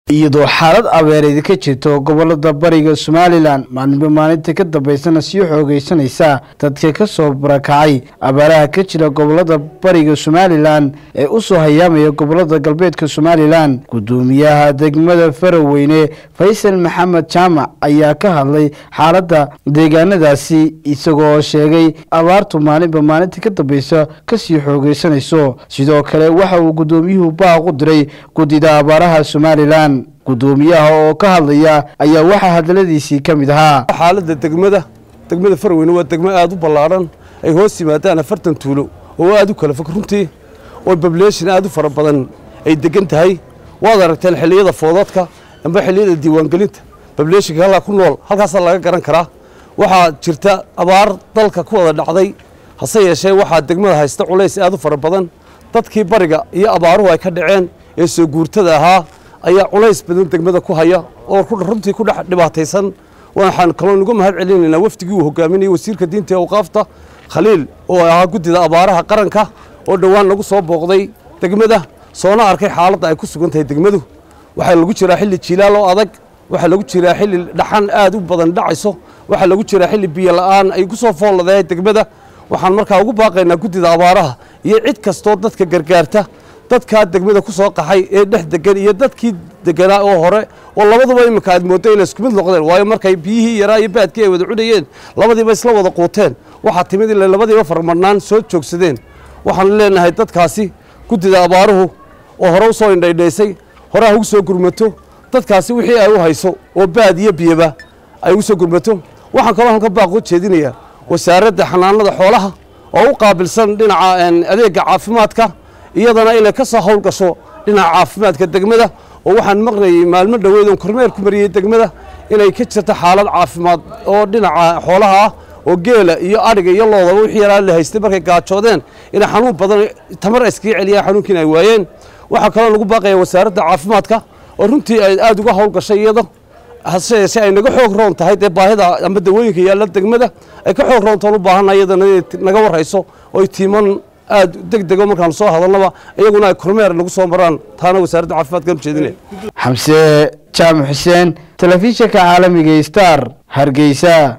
iyadoo xaalad abeereed ka jirto gobolada bariga somalilan maalinba maalinta ka dambeysana sii xoogeysanaysa dadka kasoo barakacay abaaraha ka jira gobolada bariga somalilan ee usoo hayaamaya gobolada galbeedka somalilan gudoomiyaha degmada faraweyne faysal maxamed jaamac ayaa ka hadlay xaalada deegaanadaasi isagoo sheegay abaartu maalinba maalinta ka dambeysa kasii xoogeysanayso sidoo kale waxa uu gudoomiyuhu baaq u diray guddida abaaraha somalilan gudoomiyaha oo ka hadlaya ayaa waxaa hadaladiisii ka mid ahaa xaaladda degmada degmada farweyne waa degmo aad u ballaadhan ay hoos yimaadaan afartan tuulo oo aad u kala fog runtii oo bableeshin aad u fara badan ay degan tahay waad aragteen xilliyada foodadka amba xilliyada diiwaangelinta bableeshinka halkaa ku nool halkaasaa laga garan karaa waxaa jirta abaar dalka ku wada dhacday hase yeeshee waxaa degmada haysta culays aad u fara badan dadkii bariga iyo abaaruhu ay ka dhaceen ee soo guurtada ahaa ayaa culays badan degmada ku haya oo runtii ku dhex dhibaataysan waxaan kaloo nuga mahad celinaynaa wafdigii uu hogaaminayay wasiirka diinta ee awqaafta khaliil oo ahaa guddida abaaraha qaranka oo dhowaan lagu soo booqday degmada soona arkay xaaladda ay ku sugan tahay degmadu waxaa lagu jiraa xilli jiilaal oo adag waxaa lagu jiraa xilli dhaxan aad u badan dhacayso waxaa lagu jiraa xilli biyo la'aan ay ku soo foolladeen degmada waxaan markaa ugu baaqaynaa guddida abaaraha iyo cid kastoo dadka gargaarta dadkaa degmada ku soo qaxay ee dhex degan iyo dadkii deganaa oo hore oo labaduba iminka aad mooddo inay isku mid noqdeen waayo markay biyihii yaraa iyo baadkii ay wada cunayeen labadiiba isla wada quuteen waxaa timid inay labadiiba farmarnaan soo joogsadeen waxaan leenahay dadkaasi guddida abaaruhu oo hore u soo indhaydhaysay hore ha ugu soo gurmato dadkaasi wixii ay u hayso oo baad iyo biyaba ay ugu soo gurmato waxaan kaloo halka baaq u jeedinayaa wasaaradda xanaanada xoolaha oo u qaabilsan dhinaca adeegga caafimaadka iyadana inay ka soo hawl gasho dhinaca caafimaadka degmada oo waxaan maqnayay maalmo dhoweed oon kormeer ku mariyey degmada inay ka jirto xaalad caafimaad oo dhinaca xoolaha ah oo geela iyo adhiga iyo loodaba wixii yaraa la haystay markay gaajoodeen inay xanuun badan tamar iskaga celiyaan xanuunkiina ay waayeen waxaa kaloo lagu baaqaya wasaaradda caafimaadka oo runtii ay aad uga hawl gashay iyado hase yeeshee ay naga xoog roon tahay dee baahida ama dawooyinka yaalla degmada ay ka xoog roontoon u baahanna iyadana inay naga warrayso oo tiiman aad deg dego markaan soo hadalnaba iyaguna ay kormeer nagu soo maraan taana wasaaradda caafimaadka ujeedinaya xamse jaamac xuseen telefishinka caalamiga star hargeysa